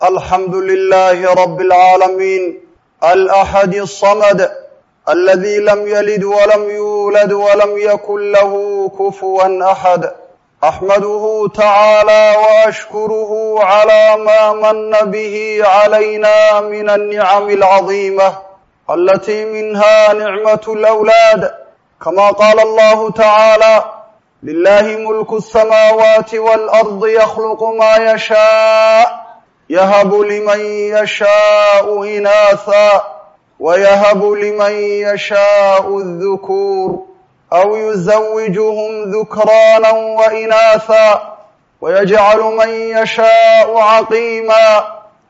الحمد لله رب العالمين الأحد الصمد الذي لم يلد ولم يولد ولم يكن له كفوا أحد أحمده تعالى وأشكره على ما من به علينا من النعم العظيمة التي منها نعمة الأولاد كما قال الله تعالى لله ملك السماوات والأرض يخلق ما يشاء يهب لمن يشاء إناثا ويهب لمن يشاء الذكور أو يزوجهم ذكرانا وإناثا ويجعل من يشاء عقيما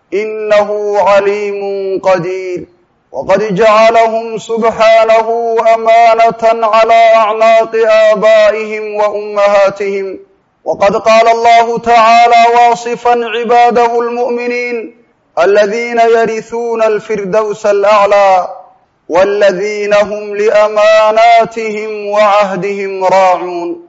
إنه عليم قدير وقد جعلهم سبحانه أمانة على أعناق آبائهم وأمهاتهم وقد قال الله تعالى واصفا عباده المؤمنين الذين يرثون الفردوس الأعلى والذين هم لأماناتهم وعهدهم راعون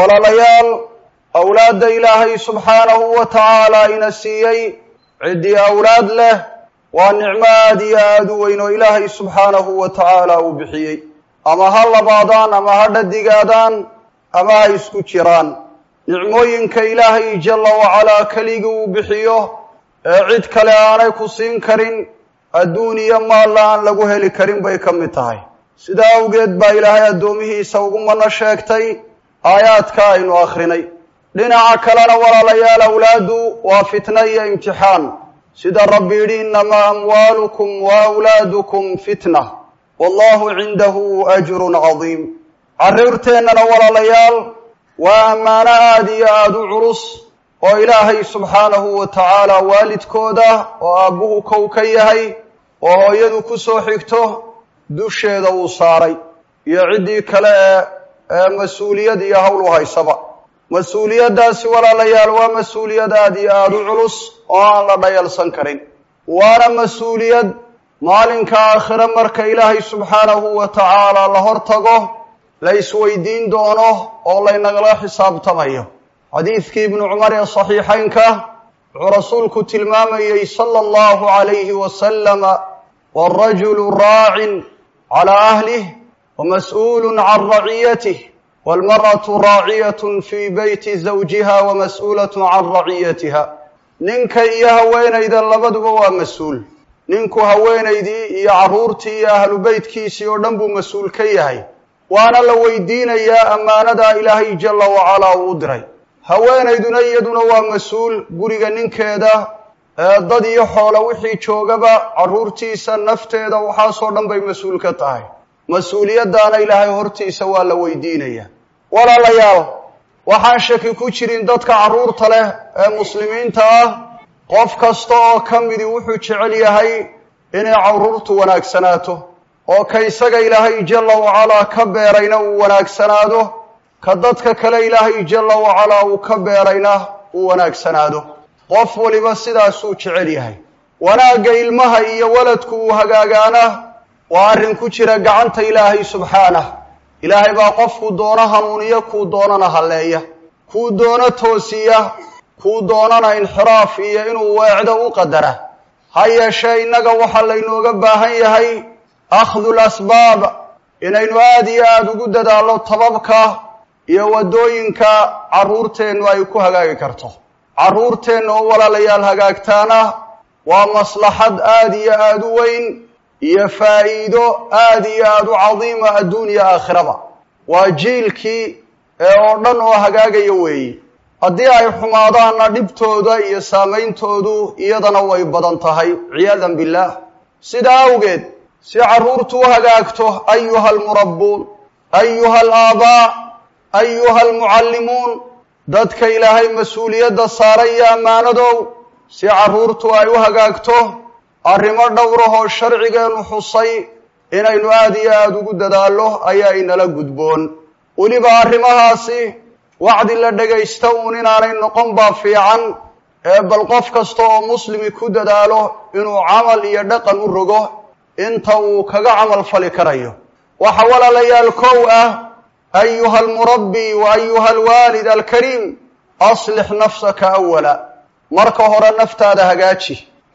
ولليال أولاد إلهي سبحانه وتعالى إن السيي عدي أولاد له waa nicmo aada iyo aada u weyn oo ilaahay subxaanahu wa tacaala uu bixiyey ama ha labaadaan ama ha dhadigaadaan ama ha isku jiraan nicmooyinka ilaahay jalla wacalaa keligii uu bixiyo ee cid kale aanay ku siin karin adduun iyo maalla aan lagu heli karin bay ka mid tahay sidaa awgeed baa ilaahay addoomihiisa ugu mano sheegtay aayaadka aynu akhrinay dhinaca kalena walaalayaal awlaadu waa fitna iyo imtixaan sida rabbi yidhi innamaa amwaalukum wa awlaadukum fitna wallahu cindahu ajrun cadiim carruurteennana walaalayaal waa ammaano aada iyo aada u culus oo ilaahay subxaanahu wa tacaala waalidkooda oo aabbuhu kow ka yahay oo hooyadu ku soo xigto dusheeda uu saaray iyo ciddii kale ee ee mas-uuliyad iyo howl u haysaba mas-uuliyaddaasi walaalayaal waa mas-uuliyad aada iyo aada u culus oo aan la dhayalsan karin waana mas-uuliyad maalinka aakhire marka ilaahay subxaanahu wa tacaala la hor tago la isweydiin doono oo laynagala xisaabtamayo xadiidkii ibnu cumar ee saxiixaynka wuxuu rasuulku tilmaamayey sala allahu calayhi wasalama waalrajulu raacin calaa ahlih wamas-uulun can raciyatih walmar'atu raaciyatun fii beyti zawjiha wa mas-uulatun can raciyatiha ninka iyo haweenayda labaduba waa mas-uul ninku haweenaydii iyo carruurtii iyo ahlu beytkiisii oo dhan buu mas-uul ka yahay waana la weydiinayaa ammaanadaa ilaahay jalla wacalaa uu u diray haweenayduna iyaduna waa mas-uul guriga ninkeeda ee dad iyo xoolo wixii joogaba carruurtiisa nafteeda waxaasoo dhan bay mas-uul ka tahay mas-uuliyaddaana ilaahay hortiisa waa la weydiinayaa walaalayaal waxaan shaki ku jirin dadka carruurta leh ee muslimiinta ah qof kasta oo ka midi wuxuu jecel yahay inay carruurtu wanaagsanaato oo ka isaga ilaahay jalla wacalaa ka beerayna uu wanaagsanaado ka dadka kale ilaahay jalla wacalaa uu ka beerayna uu wanaagsanaado qof waliba sidaasuu jecel yahay wanaagga ilmaha iyo waladku uu hagaagaana waa arrin ku jira gacanta ilaahay subxaanah ilaahay baa qofkuu doono hanuuniya kuu doonana halleeya kuu doono toosiya kuu doonana inxiraaf iyo inuu weecdo u qadara ha yeeshee innaga waxaa laynooga baahan yahay akhdu lasbaab inaynu aada iyo aada ugu dadaallo tababka iyo waddooyinka carruurteennu ay ku hagaagi karto carruurteenna oo walaalayaal hagaagtaana waa maslaxad aada iyo aada u weyn iyo faa'iido aada iyo aada u cadiima adduuniya aakhiraba waa jiilkii ee oo dhan oo hagaagaya weeye haddii ay xumaadaanna dhibtooda iyo saameyntoodu iyadana way badan tahay ciyaadan billaah sidaa awgeed si carruurtu u hagaagto ayuha almurabbuun ayuha alaabaa ayuha almucallimuun dadka ilaahay mas-uuliyadda saaray iyo ammaanadow si carruurtu ay u hagaagto arrimo dhowrahoo sharcigeennu xusay inaynu aada iyo aada ugu dadaallo ayaa inala gudboon weliba arrimahaasi wacdi la dhegaysta uun inaanay noqon baa fiican ee bal qof kasta oo muslimi ku dadaalo inuu camal iyo dhaqan u rogo inta uu kaga camal fali karayo waxa walaalayaal kow ah ayuha almurabbi wa ayuha alwaalid alkariim aslix nafsaka awala marka hore naftaada hagaaji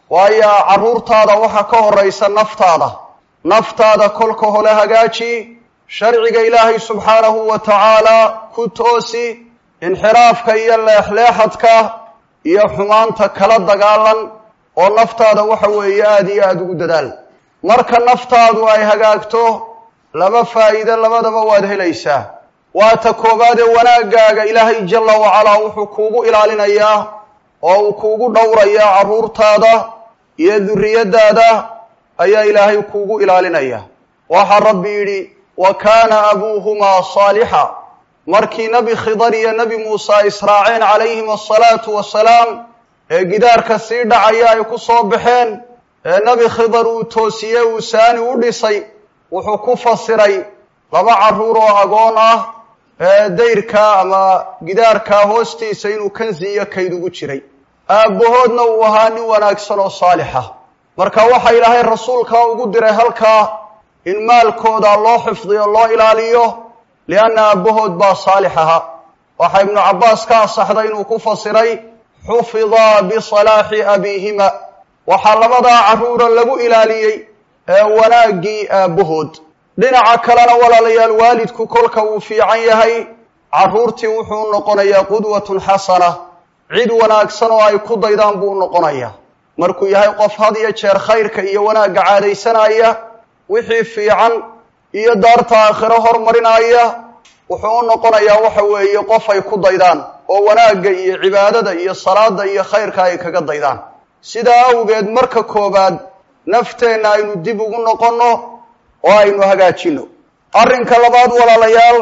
waayo carruurtaada waxaa ka horaysa naftaada naftaada kolka hole hagaaji sharciga ilaahay subxaanahu wa tacaala ku toosi inxiraafka iyo leexleexadka iyo xumaanta kala dagaalan oo naftaada waxa weeye aada iyo aada ugu dadaal marka naftaadu ay hagaagto laba faa'iide labadaba waad helaysaa waa ta koowaad ee wanaaggaaga ilaahay jalla wacalaa wuxuu kuugu ilaalinayaa oo uu kuugu dhowrayaa carruurtaada iyo durriyaddaada ayaa ilaahay kuugu ilaalinaya waxaa rabbi yidhi wa kaana abuuhumaa saalixa markii nebi khidar iyo nebi muuse ay israaceen calayhim asalaatu wasalaam ee gidaarka sii dhacaya ay ku soo baxeen ee nebi khidar uu toosiyey uu saani u dhisay wuxuu ku fasiray laba carruur oo agoon ah ee dayrka ama gidaarka hoostiisa inuu kansi iyo kayd ugu jiray aabbahoodna uu ahaa nin wanaagsan oo saalixa marka waxaa ilaahay rasuulkaa ugu diray halkaa in maalkooda loo xifdiyo loo ilaaliyo lianna aabbahood baa saalix ahaa waxaa ibnu cabbaas ka asaxday inuu ku fasiray xufidaa bisalaaxi abiihima waxaa labadaa carruura lagu ilaaliyey ee wanaaggii aabbahood dhinaca kalena walaalayaal waalidku kolka uu fiican yahay carruurtii wuxuu noqonayaa qudwatun xasana cid wanaagsan oo ay ku daydaan buu noqonayaa markuu yahay qof had iyo jeer khayrka iyo wanaagga caadaysanaya wixii fiican iyo daarta aakhiro hormarinaya wuxuu u noqonayaa waxa weeye qof ay ku daydaan oo wanaagga iyo cibaadada iyo salaada iyo khayrka ay kaga daydaan sidaa awgeed marka koobaad nafteenna aynu dib ugu noqonno oo aynu hagaajinno arrinka labaad walaalayaal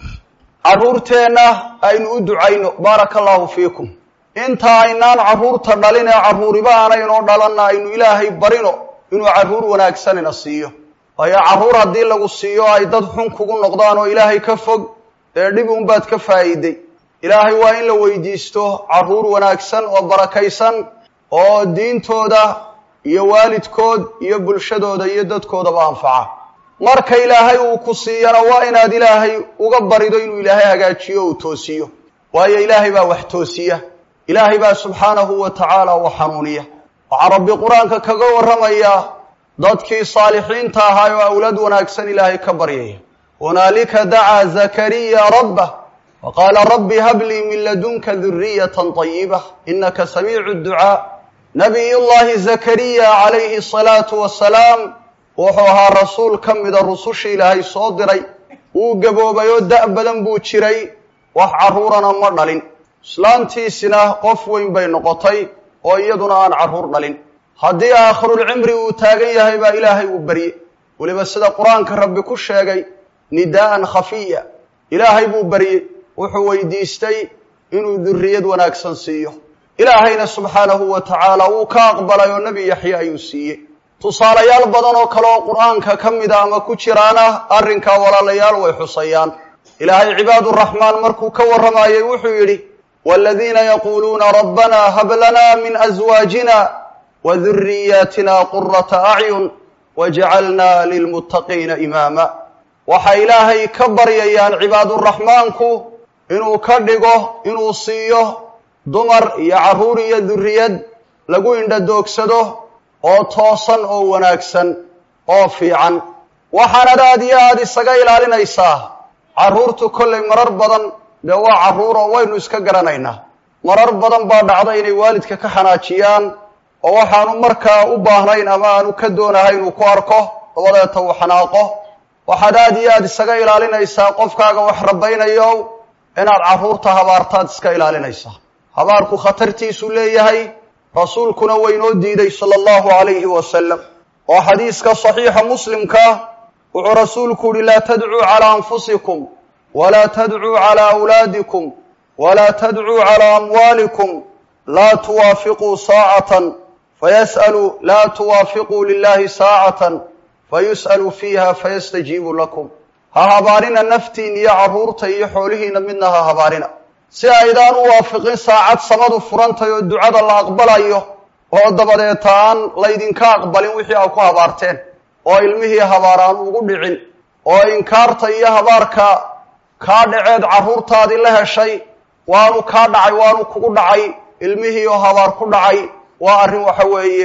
carruurteenna aynu u ducayno baaraka allaahu fiikum inta aynaan carruurta dhalin ee carruuriba aanaynoo dhalanna aynu ilaahay barino inuu carruur wanaagsanina siiyo waayo carruur haddii lagu siiyo ay dad xun kugu noqdaan oo ilaahay ka fog dee dhib unbaad ka faa'iiday ilaahay waa in la weydiisto carruur wanaagsan oo barakaysan oo diintooda iyo waalidkood iyo bulshadooda iyo dadkoodaba anfaca marka ilaahay uu ku siiyana waa inaad ilaahay uga barido inuu ilaahay hagaajiyo o uu toosiyo waayo ilaahay baa wax toosiya ilaahay baa subxaanahu wa tacaala u xanuuniya waxaa rabbi qur-aanka kaga warramayaa dadkii saalixiinta ahaa oo awlad wanaagsan ilaahay ka baryaya hunaalika dacaa zakariya rabbah wa qaala rabbi hablii min ladunka duriyatan طayiba inaka samiicu ducaa nabiyullaahi zakariya calayhi asalaatu wasalaam wuxuu ahaa rasuul ka mida rusushii ilaahay soo diray wuu gaboobay oo da' badan buu jiray wax carruurana ma dhalin islaantiisina qof weyn bay noqotay oo iyaduna aan carruur dhalin haddii aakhirulcimri uu taagan yahay baa ilaahay uu barye weliba sida qur-aanka rabbi ku sheegay nidaa'an khafiya ilaahay buu baryey wuxuu weydiistay inuu durriyad wanaagsan siiyo ilaahayna subxaanahu wa tacaala wuu ka aqbalay oo nebi yaxya ayuu siiyey tusaalayaal badan oo kale oo qur-aanka ka mida ama ku jiraana arrinkaa walaalayaal way xusayaan ilaahay cibaaduraxmaan markuu ka warramayey wuxuu yidhi waaladiina yaquuluuna rabbanaa hab lanaa min aswaajina wa duriyaatina qurata acyun wajcalnaa lilmuttaqiina imaama waxay ilaahay ka baryayaan cibaaduraxmaanku inuu ka dhigo inuu siiyo dumar iyo carruur iyo durriyad lagu indhadoogsado oo toosan oo wanaagsan oo fiican waxaanad aad iyo aada isaga ilaalinaysaa carruurtu kollay marar badan dee waa carruur oo waynu iska garanaynaa marar badan baa dhacda inay waalidka ka xanaajiyaan oo waxaanu markaa u baahnayn ama aanu ka doonahay inuu ku arko dabadeeta uu xanaaqo waxaad aad iyo aada isaga ilaalinaysaa qofkaaga wax rabaynayo inaad carruurta habaartaad iska ilaalinaysaa habaarku khatartiisuu leeyahay rasuulkuna waynoo diiday sala allahu calayhi wasalam oo xadiiska saxiixa muslimka wuxuu rasuulku yihi laa tadcuu calaa anfusikum walaa tadcuu calaa awlaadikum walaa tadcuu calaa amwaalikum laa tuwaafiquu saacatan fayas'aluu laa tuwaafiquu lilahi saacatan fayus'alu fiiha fayastajiibu lakum ha habaarina naftiin iyo carruurta iyo xoolihiina midna ha habaarina si aydaan u waafiqin saacad samadu furantay oo ducada la aqbalayo oo dabadeeta aan laydinka aqbalin wixii aa ku habaarteen oo ilmihii habaar aan ugu dhicin oo inkaarta iyo habaarka kaa dhaceed carruurtaadii la heshay waanu kaa dhacay waanu kugu dhacay ilmihii oo habaar ku dhacay waa arrin waxa weeye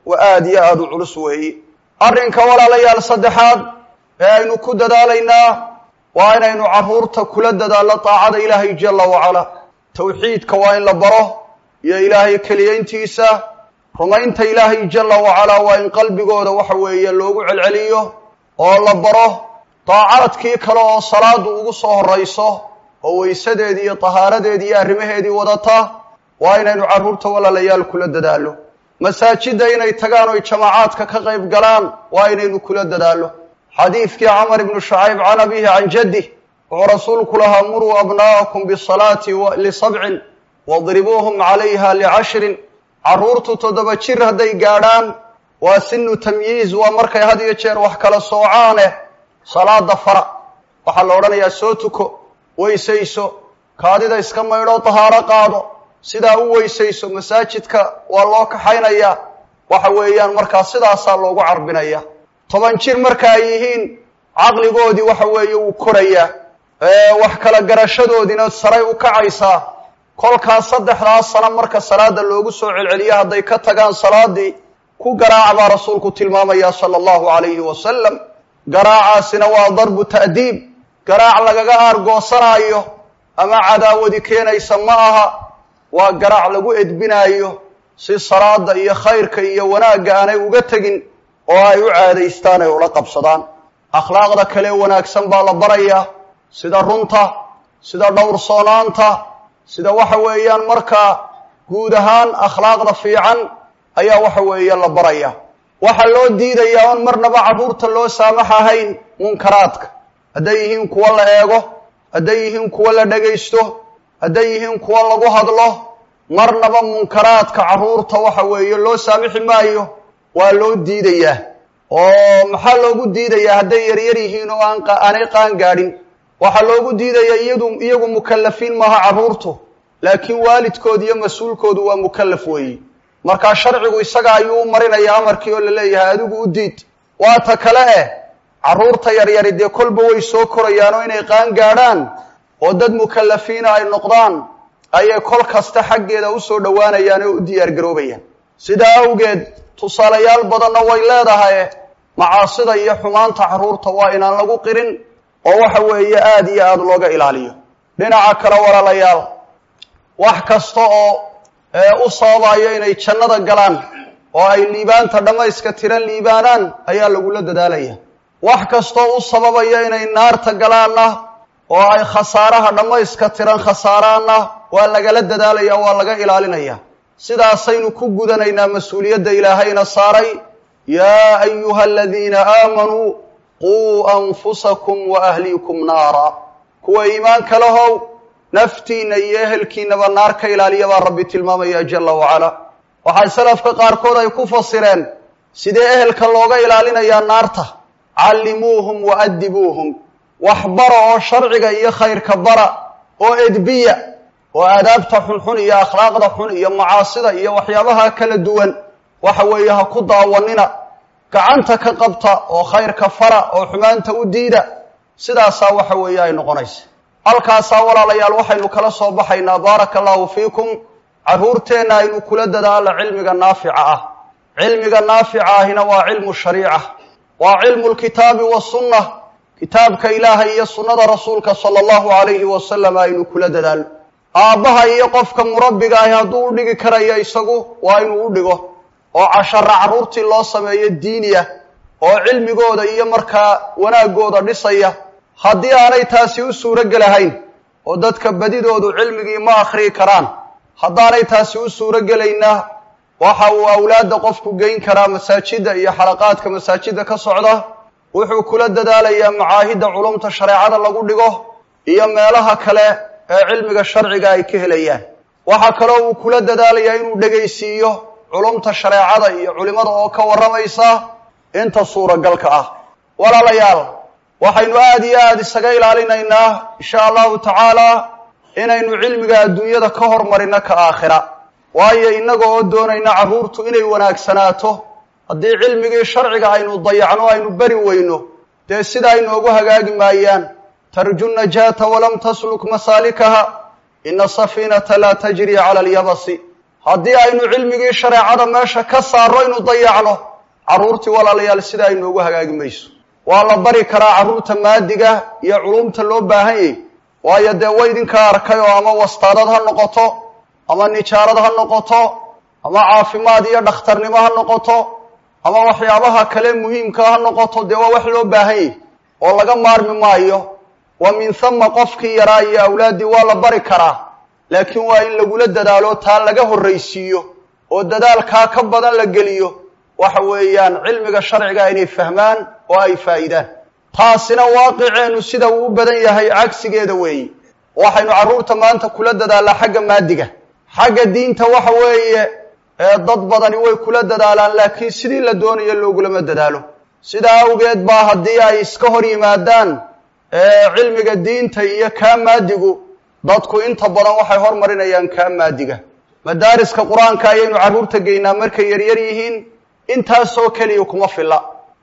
waa aada iyo aada u culus weeye arrinka walaalayaal saddexaad ee aynu ku dadaalaynaa waa inaynu carruurta kula dadaallo daacada ilaahay jalla wacalaa tawxiidka waa in la baro iyo ilaahay keliyayntiisa rumaynta ilaahay jalla wacalaa waa in qalbigooda waxa weeye loogu celceliyo oo la baro daacaadkii kale oo salaadu ugu soo horrayso oo weysadeedii iyo tahaaradeedii iyo arrimaheedii wadata waa inaynu carruurta walaalayaal kula dadaallo masaajidda inay tagaan oy jamaacaadka ka qayb galaan waa inaynu kula dadaallo xadiidkii camar ibnu shacayb can abihi can jaddih wuxuu rasuulku lahaa muruu abnaa'akum bisalaati lisabcin wadribuuhum calayha licashrin carruurtu toddoba jir hadday gaadhaan waa sinu tamyiiz waa markay had iyo jeer wax kala soocaane salaada fara waxaa la odhanayaa soo tuko weysayso kaadida iska maydho tahaaro qaado sidaa u weysayso masaajidka waa loo kaxaynayaa waxa weeyaan markaa sidaasaa loogu carbinaya toban jir marka ay yihiin caqligoodii waxa weeye wuu korayaa wax kala garashadoodiina saray u kacaysaa kolkaas saddexdaas sano marka salaada loogu soo celceliyo hadday ka tagaan salaadii ku garaac baa rasuulku tilmaamaya sala allahu calayhi wasalam garaacaasina waa darbu ta'diib garaac lagaga aargoosanaayo ama cadaawadi keenaysa ma aha waa garaac lagu edbinaayo si salaada iyo khayrka iyo wanaagga aanay uga tegin oo ay u caadaystaan ay ula qabsadaan akhlaaqda kale wanaagsan baa la barayaa sida runta sida dhowrsoonaanta sida waxa weeyaan markaa guud ahaan akhlaaqda fiican ayaa waxa weeye la baraya waxaa loo diidayaa oon marnaba carruurta loo saamax ahayn munkaraadka hadday yihiin kuwo la eego hadday yihiin kuwo la dhegaysto hadday yihiin kuwo lagu hadlo marnaba munkaraadka carruurta waxa weeye loo saamixi maayo waa loo diidayaa oo maxaa loogu diidayaa hadday yaryar yihiin oo aan aanay qaan gaadhin waxaa loogu diidayaa iyadu iyagu mukallafiin maaha carruurtu laakiin waalidkooda iyo mas-uulkoodu waa mukallaf weeye markaa sharcigu isaga ayuu u marinaya amarkii oo la leeyahay adigu u diid waata kale eh carruurta yaryari dee kolba way soo korayaan oo inay qaan gaadhaan oo dad mukallafiina ay noqdaan ayay kol kasta xaggeeda usoo dhowaanayaan oo u diyaargaroobayaan sidaa awgeed tusaalayaal badanna way leedahay macaasida iyo xumaanta carruurta waa inaan lagu qirin oo waxa weeye aada iyo aada looga ilaaliyo dhinaca kale walaalayaal wax kasta oo u sababayo inay jannada galaan oo ay liibaanta dhammayska tiran liibaanaan ayaa lagula dadaalaya wax kastoo u sababaya inay naarta galaanna oo ay khasaaraha dhammayska tiran khasaaraanna waa lagala dadaalaya waa laga ilaalinaya sidaasaynu ku gudanaynaa mas-uuliyadda ilaahayna saaray yaa ayuha aladiina aamanuu quu anfusakum wa ahliikum naara kuwa iimaanka lahow naftiinna iyo ehelkiinaba naar ka ilaaliya baa rabbi tilmaamaya jalla wacala waxay salafka qaarkood ay ku fasireen sidee ehelka looga ilaalinayaa naarta callimuuhum wa adibuuhum wax bara oo sharciga iyo khayrka bara oo edbiya oo aadaabta xunxun iyo akhlaaqda xun iyo macaasida iyo waxyaabaha kala duwan waxa weeye ha ku daawanina gacanta ka qabta oo khayrka fara oo xumaanta u diida sidaasaa waxa weeye ay noqonaysa halkaasaa walaalayaal waxaynu kala soo baxaynaa baaraka allahu fiikum carruurteenna aynu kula dadaalo cilmiga naafica ah cilmiga naafica ahina waa cilmu shariica waa cilmu lkitaabi wasunna kitaabka ilaahay iyo sunnada rasuulka sala allahu calayhi wasalam aynu kula dadaalo aabbaha iyo qofka murabbiga ahi hadduu u dhigi karayo isagu waa inuu u dhigo oo cashara carruurtii loo sameeyo diiniya oo cilmigooda iyo markaa wanaagooda dhisaya haddii aanay taasi u suuro gelahayn oo dadka badidoodu cilmigii ma akhriyi karaan haddaanay taasi u suuro gelayna waxa uu awlaadda qofku geyn karaa masaajidda iyo xalaqaadka masaajidda ka socda wuxuu kula dadaalayaa macaahidda culumta shareecada lagu dhigo iyo meelaha kale ee cilmiga sharciga ay ka helayaan waxaa kaloo uu kula dadaalayaa inuu dhegaysiiyo culumta shareecada iyo culimada oo ka warramaysa inta suuragalka ah walaalayaal waxaynu aada iyo aada isaga ilaalinaynaa insha allahu tacaala inaynu cilmiga adduunyada ka hormarino ka aakhira waayo innaga oo doonayna carruurtu inay wanaagsanaato haddii cilmigii sharciga aynu dayacno aynu beri weyno dee sidaa inoogu hagaagi maayaan tarju najaata walam tasluk masaalikaha ina safiinata laa tajri cala alyabasi haddii aynu cilmigii shareecada meesha ka saarro inu dayacno carruurtii walaalayaal sida ay noogu hagaagi mayso waa la bari karaa carruurta maadiga iyo culumta loo baahan yahy waayo dee way idinkaa arkay oo ama wastaadad ha noqoto ama nijaarad ha noqoto ama caafimaad iyo dhakhtarnimo ha noqoto ama waxyaabaha kale muhiimka ha noqoto dee waa wax loo baahan yahy oo laga maarmi maayo wa min thama qofkii yaraa iyo awlaaddii waa la bari karaa laakiin waa in lagula dadaalo taa laga horraysiiyo oo dadaalkaa ka badan la geliyo waxa weeyaan cilmiga sharciga inay fahmaan oo ay faa'iidaan taasina waaqiceennu sida uu u badan yahay cagsigeeda weeye waxaynu carruurta maanta kula dadaalnaa xagga maadiga xagga diinta waxa weeye dad badani way kula dadaalaan laakiin sidii la doonayo loogulama dadaalo sidaa awgeed baa haddii ay iska hor yimaadaan cilmiga diinta iyo kaa maadigu dadku inta badan waxay hormarinayaan kaa maadiga madaariska qur-aanka ayaynu carruurta geynaa markay yaryar yihiin intaasoo keliya kuma filla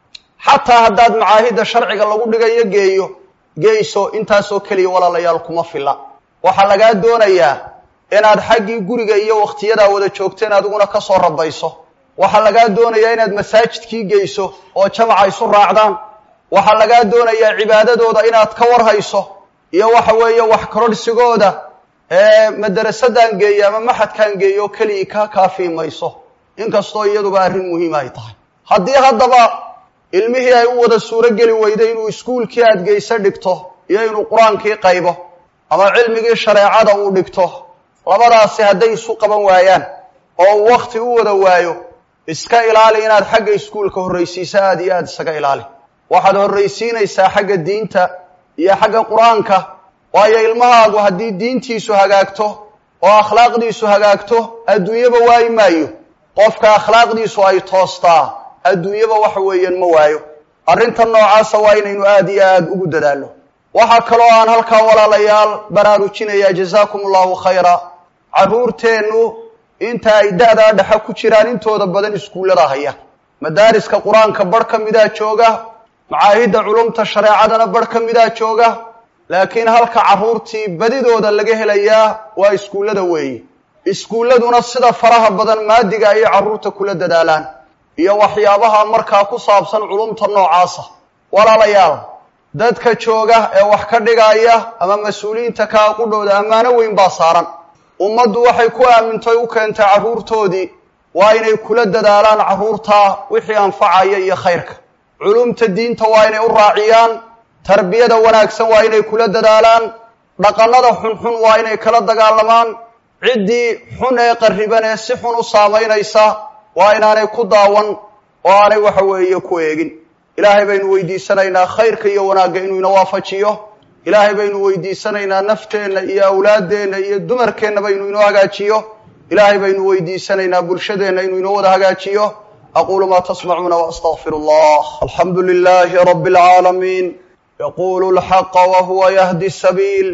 xataa haddaad macaahidda sharciga lagu dhigayo geeyo geyso intaasoo keliya walaalayaal kuma filla waxaa lagaa doonayaa inaad xaggii guriga iyo wakhtiyadaa wada joogteen adiguna ka soo rabayso waxaa lagaa doonayaa inaad masaajidkii geyso oo jamaca isu raacdaan waxaa lagaa doonayaa cibaadadooda inaad ka warhayso iyo waxa weeye wax kororhsigooda ee madarasadaan geeyo ama maxadkaan geeyo keligii ka kaafii mayso inkastoo iyaduba arrin muhiima ay tahay haddii haddaba ilmihii ay u wada suuro geli weyday inuu iskuulkii aad geyse dhigto iyo inuu qur-aankii qaybo ama cilmigii shareecada uu dhigto labadaasi hadday isu qaban waayaan oo uu wakhti u wada waayo iska ilaali inaad xagga iskuulka horraysiiso aada iyo aada isaga ilaali waxaad horraysiinaysaa xagga diinta iyo xagga qur-aanka waayo ilmahaagu haddii diintiisu hagaagto oo akhlaaqdiisu hagaagto adduunyaba waayi maayo qofka akhlaaqdiisu ay toostaa adduunyaba waxa weeyaan ma waayo arrintan noocaasa waa inaynu aada iyo aada ugu dadaalno waxaa kaloo aan halkaa walaalayaal baraarujinayaa jazaakum allahu khayra carruurteennu inta ay da-daa dhexe ku jiraan intooda badan iskuullada haya madaariska qur-aanka barh ka midaa jooga macaahidda culumta shareecadana barh ka midaa jooga laakiin halka carruurtii badidooda laga helayaa waa iskuullada weeye iskuulladuna sida faraha badan maadiga ayay carruurta kula dadaalaan iyo waxyaabaha markaa ku saabsan culumta noocaasa walaalayaal dadka jooga ee wax ka dhigaya ama mas-uuliyiinta kaa qudhooda ammaano weyn baa saaran ummaddu waxay ku aamintoy u keentay carruurtoodii waa inay kula dadaalaan carruurta wixii anfacaya iyo khayrka culumta diinta waa inay u raaciyaan tarbiyada wanaagsan waa inay kula dadaalaan dhaqannada xunxun waa inay kala dagaalamaan ciddii xun ee qarriban ee si xun u saamaynaysa waa inaanay ku daawan oo aanay waxa weeye ku eegin ilaahay baynu weydiisanaynaa khayrka iyo wanaagga inuu ina waafajiyo ilaahay baynu weydiisanaynaa nafteenna iyo awlaaddeenna iyo dumarkeennaba inuu inoo hagaajiyo ilaahay baynu weydiisanaynaa bulshadeenna inuu inoo wada hagaajiyo aquulu maa tasmacuuna waastaqfiru allah alxamdu lilahi rabi اlcaalamiin yaqulu lxaqa wahuwa yahdi sabiil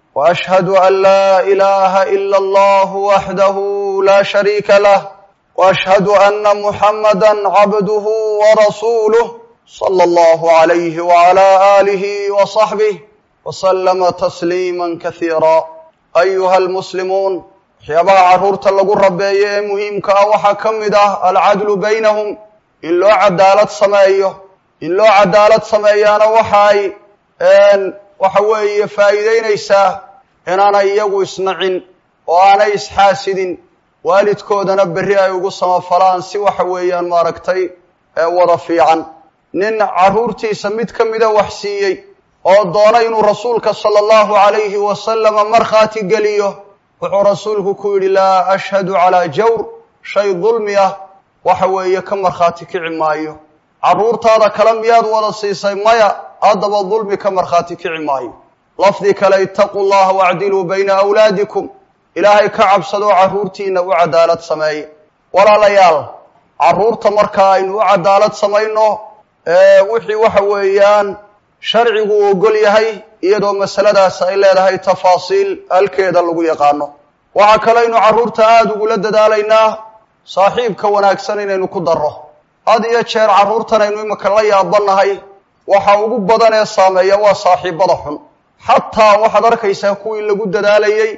وأشهد أن لا إله إلا الله وحده لا شريك له وأشهد أن محمدا عبده ورسوله صلى الله عليه وعلى آله وصحبه وسلم تسليما كثيرا أيها المسلمون waxyaabaha carruurta lagu rabeeyo ee muhiimka ah waxaa ka mid ah alcadlu baynahum in loo cadaalad sameeyo in loo cadaalad sameeyaana waxa ay waxa weeye faa'iideynaysaa inaanay iyagu isnacin oo aanay isxaasidin waalidkoodana berri ay ugu samafalaan si waxa weeyaan maaragtay wada fiican nin carruurtiisa mid ka mida wax siiyey oo doona inuu rasuulka sala allahu calayhi wasalama markhaati geliyo wuxuu rasuulku ku yidhi laa ashhadu calaa jawr shay dulmi ah waxa weeye ka markhaati kici maayo carruurtaada kale miyaad wada siisay maya haddaba dulmi ka markhaati kici maayo lafdi kale itaquu llaha wacdiluu bayna awlaadikum ilaahay ka cabsadoo carruurtiina u cadaalad sameeye walaalayaal carruurta marka aynu u cadaalad samayno wixii waxa weeyaan sharcigu uu ogol yahay iyadoo masaladaas ay leedahay tafaasiil halkeeda lagu yaqaano waxaa kalaynu carruurta aada ugula dadaalaynaa saaxiibka wanaagsan inaynu ku darro had iyo jeer carruurtan aynu imika la yaabanahay waxa ugu badan ee saameeya waa saaxiibada xun xataa waxaad arkaysaa kuwii lagu dadaalayey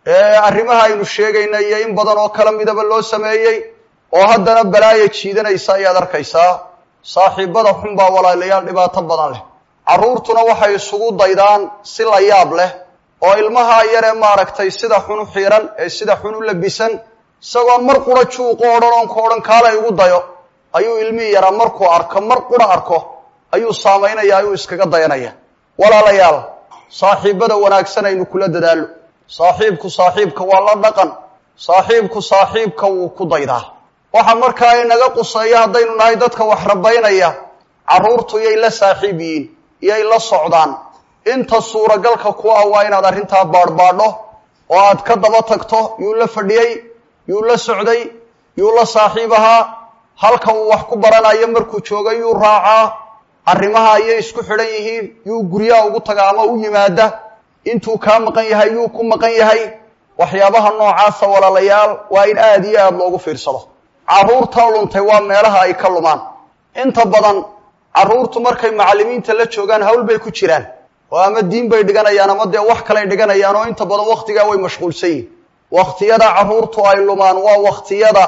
ee arrimaha aynu sheegayna iyo in badan oo kala midaba loo sameeyey oo haddana balaaya jiidanaysa ayaad arkaysaa saaxiibada xun baa walaalayaal dhibaato badan leh carruurtuna waxay isugu daydaan si la yaab leh oo ilmaha yaree maaragtay sida xun u xiiran ee sida xun u labisan isagoon mar qura juuqu odhan oon ka odhan kaala igu dayo ayuu ilmihii yaraa markuu arko mar qura arko ayuu saamaynaya ayuu iskaga dayanaya walaalayaal saaxiibada wanaagsan aynu kula dadaalo saaxiibku saaxiibka waa la dhaqan saaxiibku saaxiibka wuu ku daydaa waxa markaa inaga quseeya haddaynu nahay dadka wax rabaynaya carruurtu yay la saaxiib yihiin yay la socdaan inta suuragalka ku ah waa inaad arrintaa baadhbaadho oo aad ka daba tagto yuu la fadhiyey yuu la socday yuu la saaxiib ahaa halka uu wax ku baranayo markuu joogay yuu raacaa arrimaha ayay isku xidhan yihiin yuu guryaha ugu taga ama u yimaada intuu kaa maqan yahay yuu ku maqan yahay waxyaabaha noocaasa walaalayaal waa in aada iyo aada loogu fiirsado carruurta luntay waa meelaha ay ka lumaan inta badan carruurtu markay macallimiinta la joogaan hawl bay ku jiraan oo ama diin bay dhiganayaan ama dee wax kaley dhiganayaan oo inta badan wakhtigaa way mashquulsan yihin wakhtiyada carruurtu ay lumaan waa wakhtiyada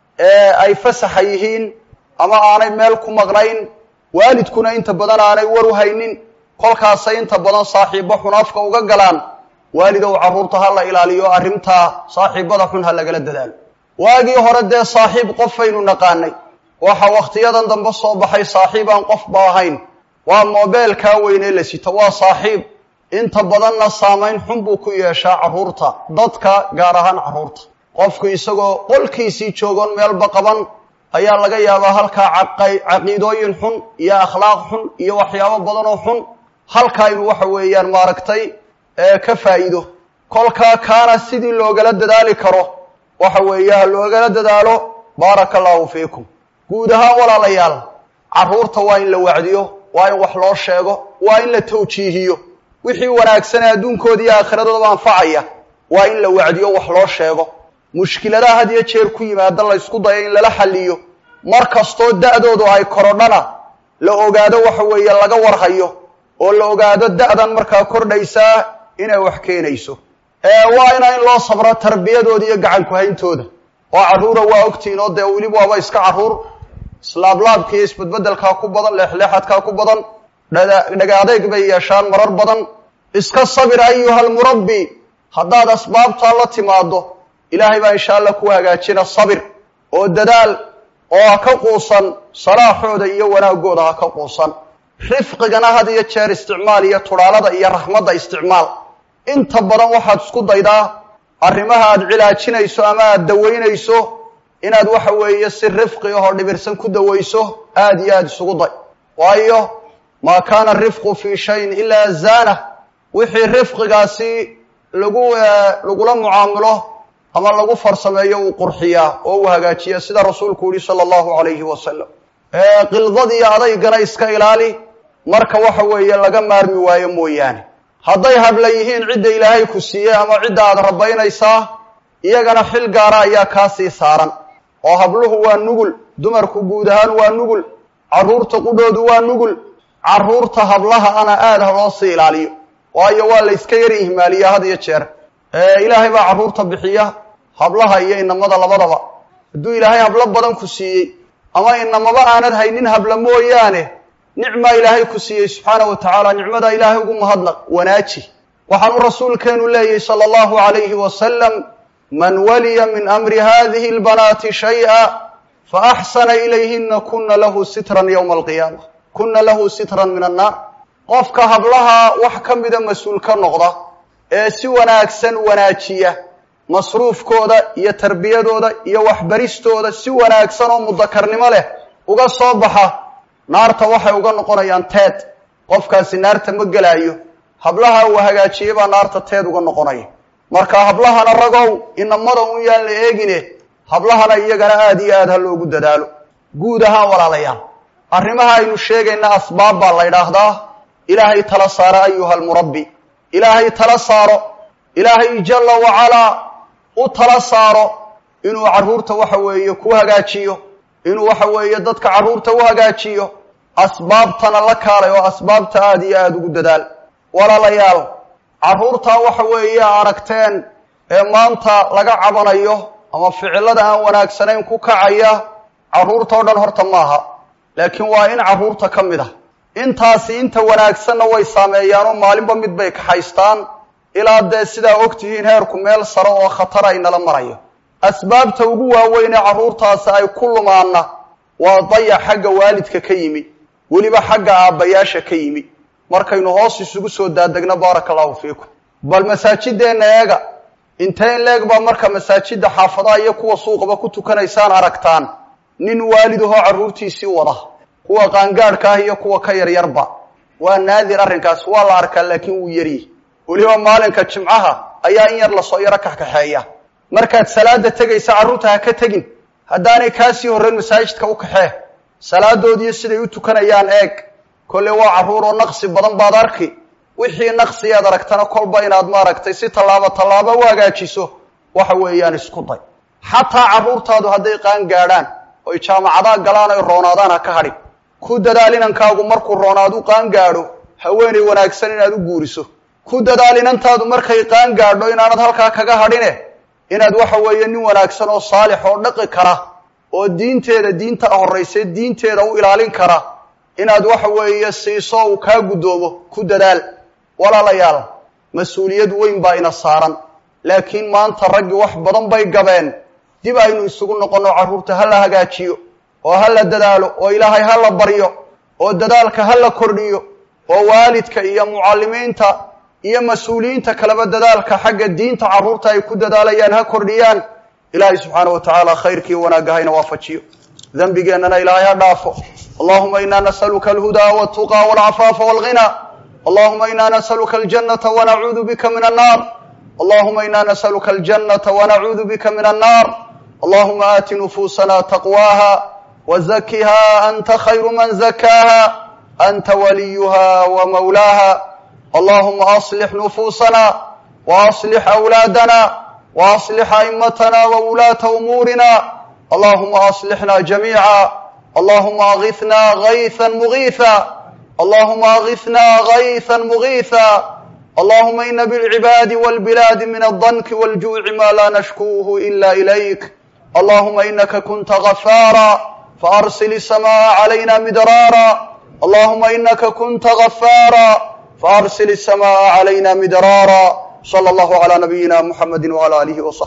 ee ay fasaxa yihiin ama aanay meel ku maqnayn waalidkuna inta badan aanay war u haynin kolkaasay inta badan saaxiibbo xun afka uga galaan waalidow carruurta ha la ilaaliyo arrintaa saaxiibbada xun ha lagala dadaalo waagii hore dee saaxiib qofaynu naqaanay waxa wakhtiyadan dambe soo baxay saaxiib aan qofba ahayn waa moobeelkaa weynee la sito waa saaxiib inta badanna saamayn xun buu ku yeeshaa carruurta dadka gaar ahaan carruurta qofku isagoo qolkiisii joogoon meelba qaban ayaa laga yaabaa halkaa caqiidooyin xun iyo akhlaaq xun iyo waxyaabo badan oo xun halkaa inuu waxa weeyaan maaragtay ka faa'iido kolkaa kaana sidii loogala dadaali karo waxa weeye ha loogala dadaalo baaraka allahu fiikum guud ahaan walaalayaal carruurta waa in la wacdiyo waa in wax loo sheego waa in la tawjiihiyo wixii wanaagsanee adduunkooda iyo aakhiradooda anfacaya waa in la wacdiyo wax loo sheego mushkiladaha had iyo jeer ku yimaada la ysku dayo in lala xalliyo mar kastoo da'doodu ay korodhana la ogaado waxa weeye laga warhayo oo la ogaado da'dan markaa kordhaysaa inay wax keenayso waa ina in loo sabro tarbiyadooda iyo gacanku hayntooda oo carruura waa ogtihiin oo dee weliba waaba iska carruur islaablaabka iyo isbedbedelkaa ku badan leexleexadkaa ku badan dhaga adeyg bay yeeshaan marar badan iska sabir ayuha almurabbi haddaad asbaabtaa la timaado ilaahay baa insha allah ku hagaajina sabir oo dadaal oo ha ka quusan salaaxooda iyo wanaagooda ha ka quusan rifqigana had iyo jeer isticmaal iyo tudhaalada iyo raxmadda isticmaal inta badan waxaad isku daydaa arrimaha aad cilaajinayso ama aad dawaynayso inaad waxa weeye si rifqi ahoo dhibirsan ku dawayso aada iyo aada isugu day waayo maa kaana rifqu fii shayin ilaa zaana wixii rifqigaasi lagu lagula mucaamilo ama lagu farsameeyo uu qurxiyaa oo uu hagaajiya sida rasuulku yihi sala allahu calayhi wasalam qildad iyo adaygana iska ilaali marka waxa weeye laga maarmi waayo mooyaane hadday habla yihiin cidda ilaahay ku siiyey ama cidda aad rabaynaysaa iyagana xil gaara ayaa kaa sii saaran oo habluhu waa nugul dumarku guud ahaan waa nugul carruurta qudhoodu waa nugul carruurta hablaha ana aada ha loo sii ilaaliyo waayo waa la yska yar ihmaaliyaa had iyo jeer ilaahay baa carruurta bixiya hablaha iyo inamada labadaba hadduu ilaahay hablo badan ku siiyey ama inamaba aanad haynin habla mooyaane nicmaa ilaahay ku siiyey subxaana wa tacaala nicmadaa ilaahay ugu mahadnaq wanaaji waxaanu rasuulkeenu leeyahy sala allahu calayhi wasalam man waliya min amri hadihi albanaati shay-a faaxsana ilayhina kuna lahu sitran yowma alqiyaama kuna lahu sitran min annaar qofka hablaha wax ka mida mas-uul ka noqda ee si wanaagsan wanaajiya masruufkooda iyo tarbiyadooda iyo waxbaristooda si wanaagsan oo mudakarnimo leh uga soo baxa naarta waxay uga noqonayaan teed qofkaasi naarta ma gelaayo hablaha uu hagaajiyey baa naarta teed uga noqonaya marka hablahana ragow inamada un yaan la eegine hablahana iyagana aada iyo aad ha loogu dadaalo guud ahaan walaalayaal arrimaha aynu sheegayna asbaab baa la ydhaahdaa ilaahay tala saaro ayuha almurabbi ilaahay tala saaro ilaahay jalla wacalaa u tala saaro inuu carruurta waxa weeye ku hagaajiyo inuu waxa weeye dadka carruurta u hagaajiyo asbaabtana la kaalay oo asbaabta aada iyo aada ugu dadaal walaalayaal carruurtaa waxa weeye aragteen ee maanta laga cabanayo ama ficilada aan wanaagsanayn ku kacaya carruurta o dhan horta maaha laakiin waa in carruurta ka mid ah intaasi inta wanaagsanna way saameeyaanoo maalinba mid bay kaxaystaan ilaa dee sidaa ogtihiin heerku meel sare oo khatara inala marayo asbaabta ugu waaweyn ee carruurtaasi ay ku lumaanna waa dayac xagga waalidka ka yimi weliba xagga aabbayaasha ka yimi markaynu hoos isugu soo daadegno baaraka allahu fiikum bal masaajideenna eega intee in leeg baa marka masaajidda xaafadaha iyo kuwa suuqaba ku tukanaysaan aragtaan nin waalid ahoo carruurtiisii wada kuwa qaangaadhka ah iyo kuwa ka yaryarba waa naadir arrinkaas waa la arkaa laakiin wuu yaryi weliba maalinka jimcaha ayaa in yar lasoo yaro kaxkaxeeya markaad salaada tegaysa carruurta ha ka tegin haddaanay kaasii horreyn masaajidka u kaxee salaadoodiiyo siday u tukanayaan eeg kolle waa carruur oo naqsi badan baad arki wixii naqsiyaad aragtana kolba inaad maaragtay si tallaabo tallaabo u hagaajiso waxa weeyaan isku day xataa carruurtaadu hadday qaan gaadhaan oy jaamacadaa galaan oy roonaadaan ha ka hadhin ku dadaal inankaagu markuu roonaad u qaan gaadho haweenay wanaagsan inaad u guuriso ku dadaal inantaadu markay qaan gaadho inaanad halkaa kaga hadhine inaad waxa weeye nin wanaagsan oo saalix oo dhaqi kara oo diinteeda diinta horrayse diinteeda u ilaalin kara inaad waxa weeye siiso uu kaa guddoomo ku dadaal walaalayaal mas-uuliyad weyn baa ina saaran laakiin maanta raggi wax badan bay gabeen dib aynu isugu noqonno carruurta ha la hagaajiyo oo ha la dadaalo oo ilaahay ha la baryo oo dadaalka ha la kordhiyo oo waalidka iyo mucallimiinta iyo mas-uuliyiinta kaleba dadaalka xagga diinta carruurta ay ku dadaalayaan ha kordhiyaan ilaahay subxaana wa tacaala khayrkii wanaagga hayna waafajiyo dembigeennana ilaahay ha dhaafo allahuma ina nasaluka alhudaa waltuqa walcafaafa walghina allahuma ina nasaluka aljannata wanacuudu bika min annar allahuma ina nasaluka aljannata wanacuudu bika min annar allahuma aati nufuusana taqwaha wazakiha anta khayru man zakaha anta waliyuha wamawlaha allahuma aslix nufuusana waaslix awlaadana waaslix a'imatana wawulaata umuurina allahuma aslixna jamiica allahuma agitna gayثa mugiiثa allahuma agitna gayثa mugiiثa allahuma ina bاlcibaadi wاlbilaadi min aldanki wاljuuci ma la nashkuuhu ila ilayk allahuma inaka kunta gafaara faarsil الsamaءa عalayna midraara allahuma inaka kunta gafaara faarsil الsamaءa عalayna midraara slى اllahu عlى nabiyina mxamedi wعlى alihi وصaxbi